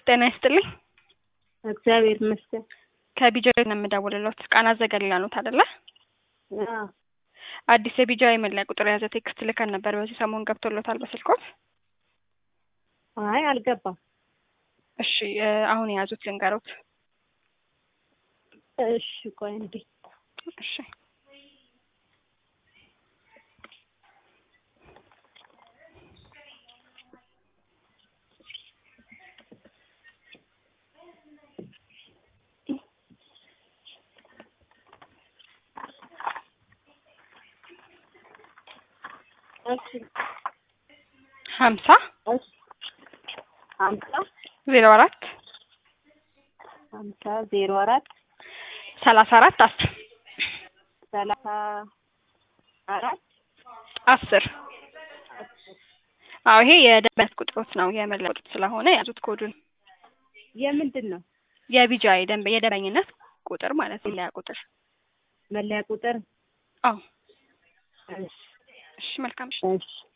ጤና ይስጥልኝ። እግዚአብሔር ይመስገን። ከቢጃይ ነው የምደውልልዎት። ቃና ዘገሊላ ኖት አይደለ? አዎ አዲስ የቢጃይ መለያ ቁጥር የያዘ ቴክስት ልከን ነበር። በዚህ ሰሞን ገብቶሎታል በስልኮት? አይ አልገባም። እሺ እ አሁን የያዙት ልንገሮት። እሺ ቆይ እንዴ እሺ እሺ ሀምሳ እሺ ሀምሳ ዜሮ አራት ሀምሳ ዜሮ አራት ሰላሳ አራት አስር ሰላሳ አራት አስር አዎ ይሄ የደንበኛ ቁጥሮት ነው የመለያ ቁጥር ስለሆነ የያዙት ኮዱን የምንድን ነው የቢጃይ ደንበ የደንበኝነት ቁጥር ማለት ነው መለያ ቁጥር መለያ ቁጥር? አዎ እሺ እሺ መልካም እሺ እሺ